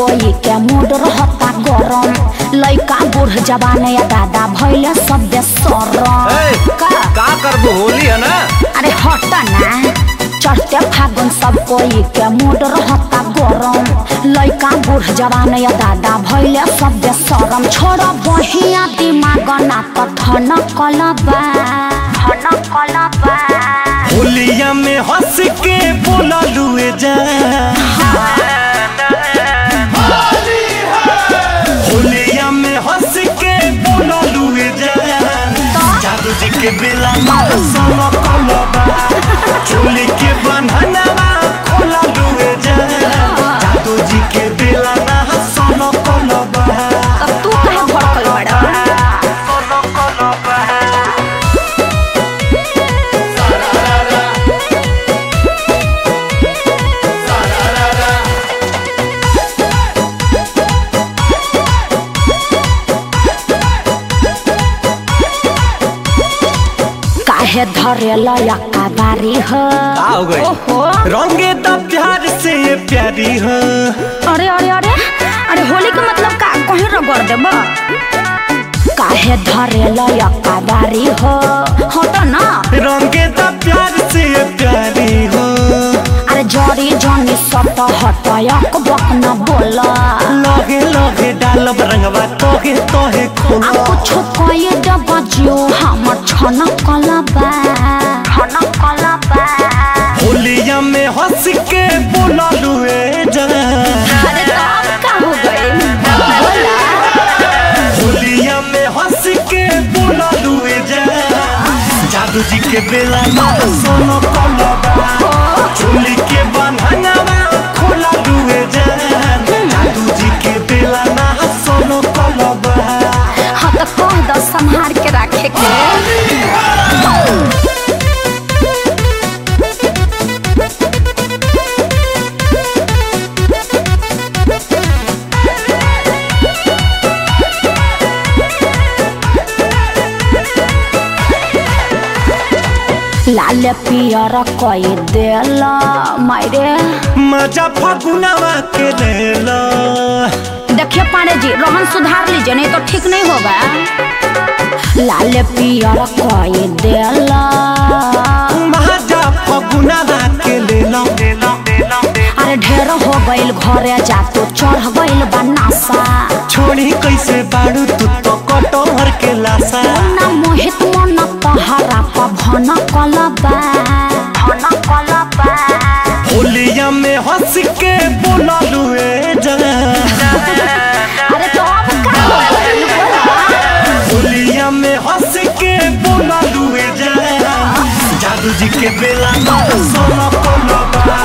कोई के मूड रहता गरम लइका बूढ़ जवान या दादा भैले सब बेसरम ए, का का करबो होली है ना अरे हट ना चढ़ते फागुन सब कोई के मूड रहता गरम लइका बूढ़ जवान या दादा भैले सब बेसरम छोड़ बहिया दिमाग ना तो ठन कलबा ठन कलबा होलिया में हंस के बोला लुए जा होलिया में हंस के बोला लुए जा जादू जी के बेला मार सोना कोलबा चोली के बंधनवा खोला लुए जा जादू जी के बेला ना सोना कोलबा तब तू कहे भड़कल बड़ा सोना कोलबा काहे धरेल यक्का बारी हो का हो गई ओहो रंगे तो प्यार से ये प्यारी हो अरे अरे अरे अरे होली के मतलब का कहीं रगड़ देब काहे धरेल यक्का बारी हो हट ना रंगे तो प्यार से ये प्यारी हो अरे जरी जनी सब तो हट यक बक न बोला लगे लगे डालब रंगवा तोहे तोहे आ खोला कुछ कहे दब जियो हमर छन कलबा छन कलबा होलिया में हंस के बोला लुए जा अरे तो अब का हो गई बोला होलिया में हंस के बोला लुए जा जादू जी के बेला मार सोनो कोलबा चोली के बंधनवा खोला लुए जा जादू जी के बेला ना सोनो कोलबा हाँ तो कह दो संहार के रखे के लाल पियर कई देल मायरे मजा फगुनवा के लेला देखिए पांडे जी रोहन सुधार लीजिए नहीं तो ठीक नहीं होगा लाल पियर कई देल मजा फगुनवा के लेला अरे ढेर हो गइल घरे जा तो चढ़ गइल बनासा छोड़ी कैसे बाड़ू तू तो कटोहर के लासा ना मोहित मन तहरा पभन कलबा भन कलबा होलिया में हंस के बोला लुए जा अरे तो अब का बोला? होलिया में हंस के बोला लुए जा जादू जी के बेला मार सोना कोलबा